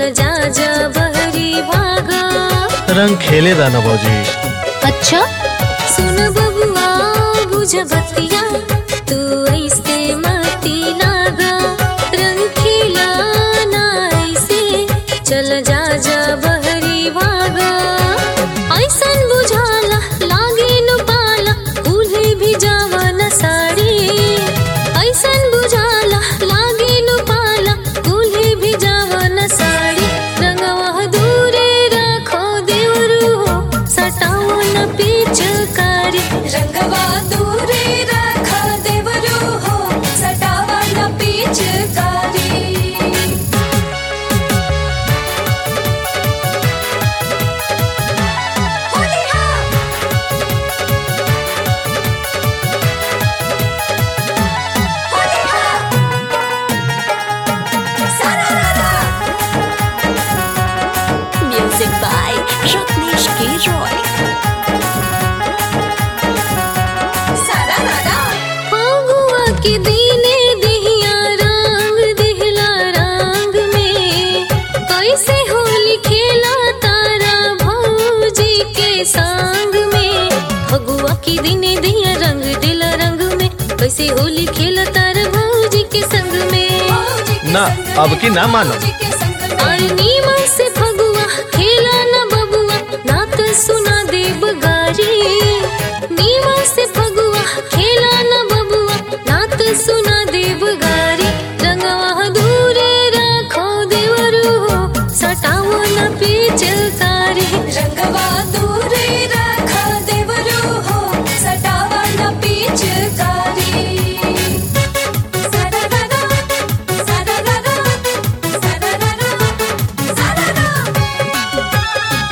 चल जा जा बहरी भागा रंग खेले दाना भौजी अच्छा सुन बबुआ बुझ बतिया तू ऐसे मती लागा रंग खिलाना ऐसे चल जा जा बहरी भागा ऐसन बुझाला लागे नु पाला कुल्हे भी जावन साड़ी ऐसन बुझाला लागे नु पाला कुल्हे भी जावन साड़ी रंगवा दूरे रखो देवरू हो सटाओ न पिचकारी रंगवा दूरे रखा देवरू हो सटावा न पिचकारी होली हा होली हा सारा रारा म्यूजिक बाय रत्नेश के रॉय सारा रारा फागुआ के दीने दिहिया रंग दिहला रंग में कैसे होली खेला तारा भौजी के संग में फगुआ के दीने दिहिया रंग दिला रंग में कैसे होली खेला तारा भौजी के संग में ना अब की ना मानो और नीमन से फगुआ खेला न बबुआ ना तो सुना देब गारी नीमन से फगुआ खेला न बबुआ ना तो सुना देब गारी रंगवा दूरे रखो देवरू हो सटाओ न पिचकारी रंगवा दूरे रखा देवरू हो सटावा न पिचकारी सारा रारा सारा रारा सारा रारा सारा रारा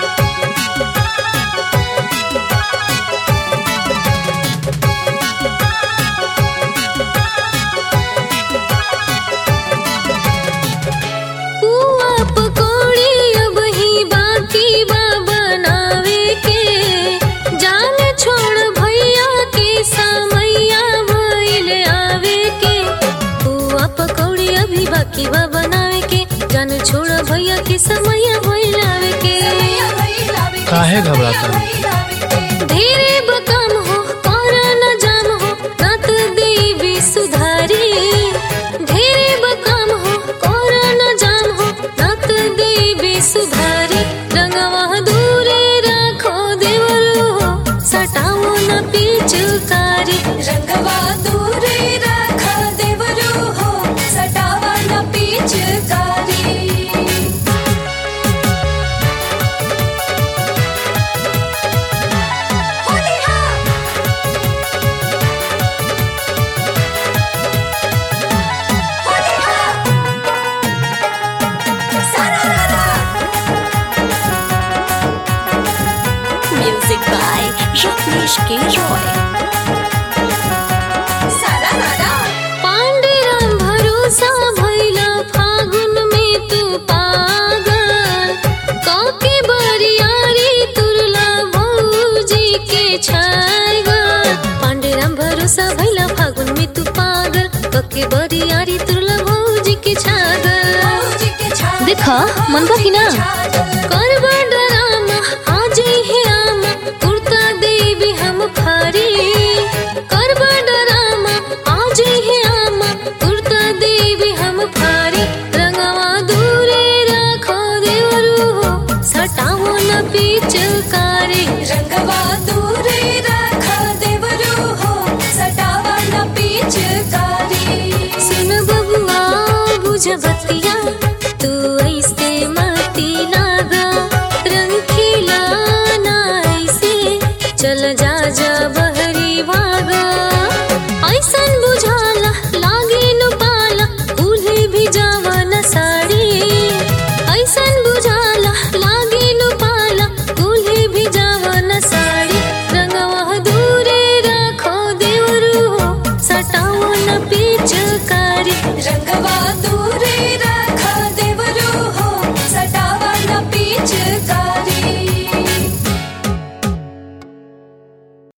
पुआ पकौड़ी अब ही बाकी बा बनावे के जान छोड़ भैया के समैया भइल आवे के पुआ पकौड़ी अभी बाकी बा बनावे के जान छोड़ भैया के समैया भइल आवे के काहे घबराता है? ढेरे बकम हो कौरा न जाम हो नत देवी सुधारी ढेरे बकम हो कौरा न जाम हो नत देवी सुधारी रंगवा दूरे रखो देवरू हो सटाओ न पिचकारी रंगवा दूरे रखा देवरू हो सटावा न पिचकारी होली हा होली हा सारा रारा म्यूजिक बाय रत्नेश के रॉय सारा रारा पांडुरंग भरोसा भैला फागुन में तू पागल काके बरियारी तुरला भौजी के छागल पांडुरंग भरोसा भैला फागुन में तू पागल काके बरियारी तुरला भौजी के छागल भौजी के छागल देखा मन बा कि ना करबा डरामा आज है आमा कुर्ता देवी हम फारी करबा डरामा आज है आमा कुर्ता देवी हम फारी रंगवा दूरे रखो देवरू हो सटाओ न पिचकारी रंगवा दूरे रखा देवरू हो सटावा न पिचकारी सुन बबुआ बुझ बतिया तू